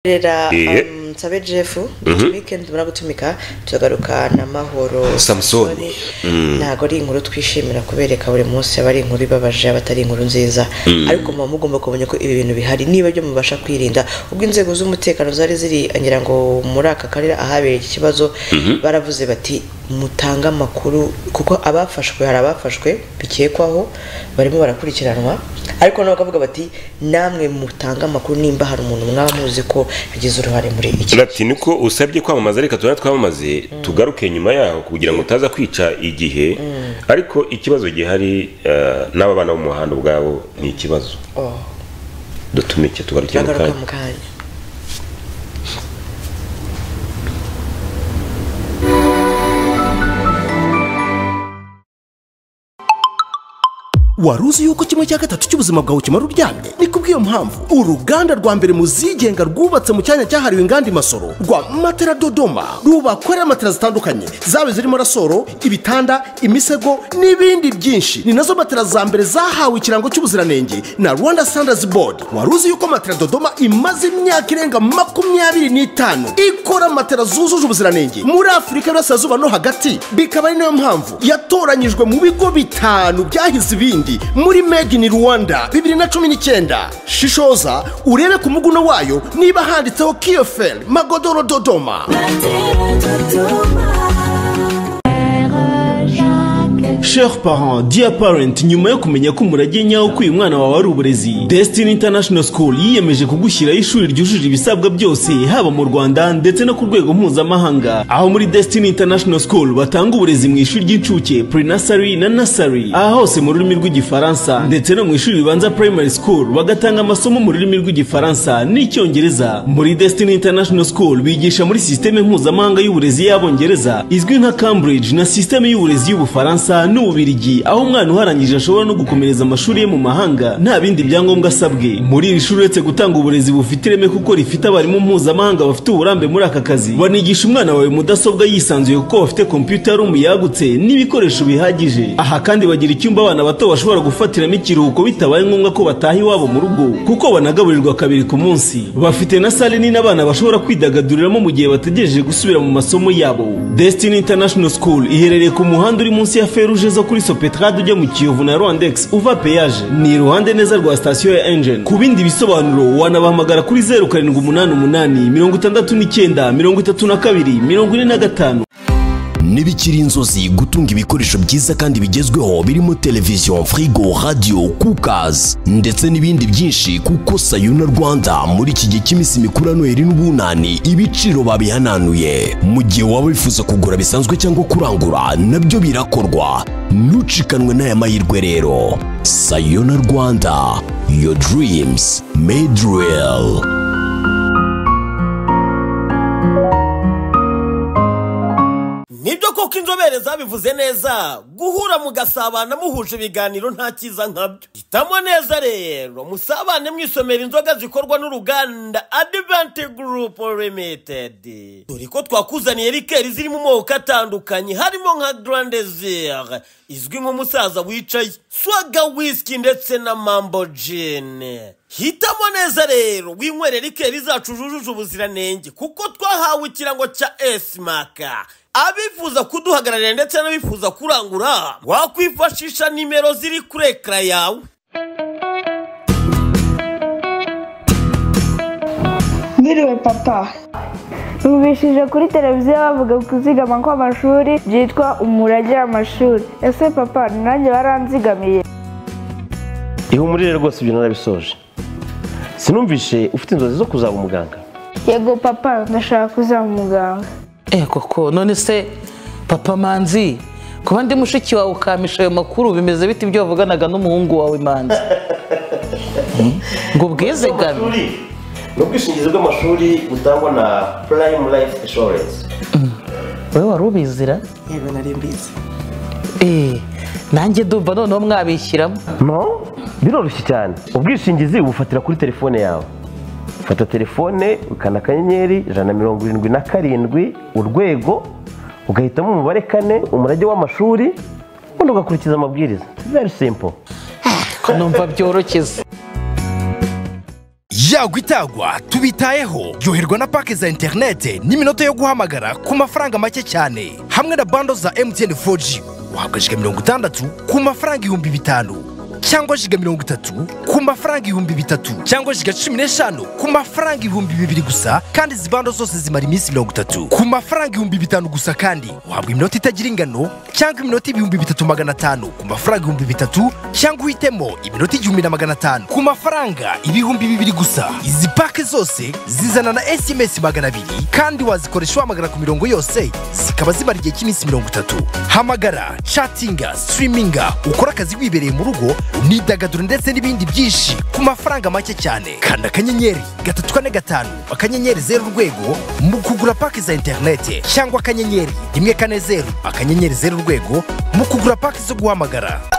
rera Iye. um, sabe jeff weekend tumara gutumika turagaruka na mahoro Samson. Sorry, ntabwo ari inkuru twishimira kubereka buri munsi aba ari inkuru ibabaje aba atari inkuru nziza ariko muba mugomba kumenya ko ibi bintu bihari niba byo mubasha kwirinda ubwo inzego z'umutekano zari ziri ngira ngo muri aka karere ahabereye iki kibazo baravuze bati mutange amakuru kuko abafashwe hari abafashwe bikekwaho barimo barakurikiranwa ariko nabo bakavuga bati namwe mutange amakuru nimba hari umuntu mwaba muzi ko yagize uruhare muri iki bati niko usabye kwamamaza reka tubona twamamaze tugaruke nyuma yaho kugira ngo utaza kwica igihe ariko ikibazo gihari eh, n'aba bana bo mu muhanda ubwabo ni ikibazo Oh, dutumike tugaruke mu turagaruka kanya mu kanya wari uzi yuko kimwe cya gatatu cy'ubuzima bwawe kimara uryamye ni kubw'iyo mpamvu uruganda rwa mbere mu zigenga rwubatse mu cyanya cyahariwe inganda imasoro rwa matera dodoma rubakorera matera zitandukanye zaba zirimo rasoro ibitanda imisego n'ibindi byinshi ni nazo matera za mbere zahawe ikirango cy'ubuziranenge na rwanda standards board wari uzi yuko matera dodoma imaze imyaka irenga makumyabiri n'itanu ikora matera zujuje ubuziranenge muri afurika y'uburasirazuba no hagati bikaba ari nayo mpamvu yatoranyijwe mu bigo bitanu byahize ibindi muri made in rwanda bibiri na cumi n'icyenda shishoza urebe ku muguno wayo niba handitseho kiyoferi magodoro dodoma Chers parents, dear parent, nyuma yo kumenya ko umurage nyawo ko uyu mwana wawe ari uburezi, Destiny International School yiyemeje kugushyiraho ishuri ryujuje ibisabwa byose, haba mu Rwanda ndetse no ku rwego mpuzamahanga. Aho muri Destiny International School batanga uburezi mu ishuri ry'incuke, pre-nursery na nursery, aha hose mu rurimi rw'igifaransa, ndetse no mu ishuri ribanza primary school bagatanga amasomo mu rurimi rw'igifaransa n'icyongereza. Muri Destiny International School bigisha muri sisiteme mpuzamahanga y'uburezi y'abongereza izwi nka Cambridge na sisiteme y'uburezi y'ubufaransa n'ububirigi aho umwana uharangije ashobora no gukomereza amashuri ye mu mahanga nta bindi byangombwa asabwe muri iri shuri uretse gutanga uburezi bufite ireme kuko rifite abarimu mpuzamahanga bafite uburambe muri aka kazi banigisha umwana wawe mudasobwa yisanzuye kuko bafite kompiyuta room yagutse n'ibikoresho bihagije aha kandi bagira icyumba abana bato bashobora gufatiramo ikiruhuko bitabaye ngombwa ko bataha iwabo mu rugo kuko banagaburirwa kabiri ku munsi bafite na sale nini abana bashobora kwidagaduriramo mu gihe bategereje gusubira mu masomo yabo Destiny International School iherereye ku muhanda uri munsi ya feruje zo kuri Sopetrade ujya mu Kiyovu na Rwandex uva peyaje ni iruhande neza rwa sitasiyo ya Engine ku bindi bisobanuro wanabahamagara kuri zeru karindwi umunani umunani mirongo itandatu n'icyenda mirongo itatu na kabiri mirongo ine na gatanu ntibikiri inzozi gutunga ibikoresho byiza kandi bigezweho birimo televiziyo firigo radiyo kukazi ndetse n'ibindi byinshi kuko sayuna rwanda muri iki gihe cy'iminsi mikuru ya noheli n'ubunani ibiciro babihananuye mu gihe waba wifuza kugura bisanzwe cyangwa kurangura nabyo birakorwa ntucikanwe n'aya mahirwe rero sayuna rwanda your dreams made real nibyo koko inzobere zabivuze neza guhura mugasabana muhuje ibiganiro nta cyiza nkabyo hitamo neza rero musabane mwisomera inzoga zikorwa n'uruganda adivanti gurupu limitedi dore ko twakuzaniye rikeri ziri mu moko atandukanye harimo nka garandezire izwi nk'umusaza wicaye swaga wisiki ndetse na mambo jini hitamo neza rero winywere rikeri zacu zujuje ubuziranenge kuko twahawe ikirango cya esimaka abifuza kuduhagararira ndetse n'abifuza kurangura wakwifashisha nimero ziri kuri ekara yawe Mwiriwe papa Numvishije kuri televiziyo bavuga kuzigama kw'amashuri byitwa umurage w'amashuri ese papa nanjye baranzigamiye ihumurire rwose ibyo narabisoje sinumvishe ufite inzozi zo kuzaba umuganga yego papa ndashaka kuzaba umuganga Eh koko none se papa manzi kuba ndi mushiki wawe ukamisha ayo makuru bimeze bite ibyo wavuganaga n'umuhungu wawe manzi Hmm? ngo ubwizigame ni ubwishingizi bw'amashuri butangwa na prime life insurance wowe wari ubizira yego nari mbizi Eh, nanjye ndumva noneho mwabishyiramo no biroroshye cyane ubwishingizi ubufatira kuri telefone yawe fata telefone ukanda akanyenyeri ijana na mirongo irindwi na karindwi urwego ugahitamo umubare kane umurage w'amashuri ubundi ugakurikiza amabwiriza very simple numva byoroshye yagwa itagwa tubitayeho yoherwa na pake za interinete n'iminota yo guhamagara ku mafaranga make cyane hamwe na bando za emutiyeni 4G wahabwa jiga mirongo itandatu ku mafaranga ibihumbi bitanu cyangwa jiga mirongo itatu ku mafaranga ibihumbi bitatu cyangwa jiga cumi n'eshanu ku mafaranga ibihumbi bibiri gusa kandi izi bando zose zimara iminsi mirongo itatu ku mafaranga ibihumbi bitanu gusa kandi uhabwa iminota itagira ingano cyangwa iminota ibihumbi bitatu magana atanu ku mafaranga ibihumbi bitatu cyangwa uhitemo iminota igihumbi na magana atanu ku mafaranga ibihumbi bibiri gusa izi pake zose zizana na sms magana abiri kandi wazikoresha wahamagara ku mirongo yose zikaba zimara igihe cy'iminsi mirongo itatu hamagara catinga sitiriminga ukora akazi wibereye mu rugo unidagaduro ndetse n'ibindi byinshi ku mafaranga make cyane kanda akanyenyeri gatatu kane gatanu akanyenyeri zeru urwego mu kugura pake za interinete cyangwa akanyenyeri rimwe kane zeru akanyenyeri zeru urwego mu kugura pake zo guhamagara